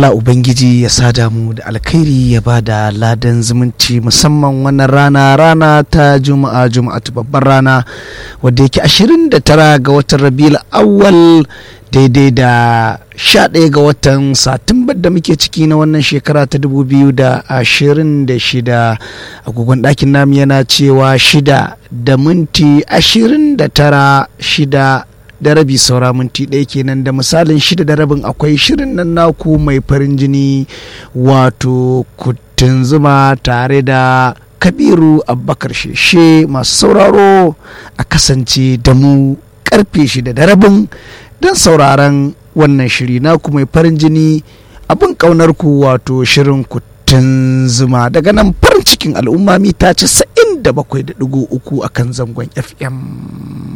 Allah Ubangiji ya sada mu da alkhairi ya ba da ladan zumunci musamman wannan rana rana ta juma'a juma'a ta babbar rana wadda yake 29 ga watan rabiul awwal daidai da 11 ga watan satumbar da muke ciki na wannan shekara ta 2026 agogon ɗakin namu yana cewa shida da minti 29 shida da rabi saura minti ɗaya kenan da misalin shida da rabin akwai shirin nan naku mai farin jini wato kuttun zuma tare da kabiru abubakar sheshe masu sauraro a kasance da mu karfe shida da rabin don sauraron wannan shiri naku mai farin jini abin ƙaunar ku wato shirin kuttun zuma daga nan farin cikin al'umma mita 97.3 akan zangon fm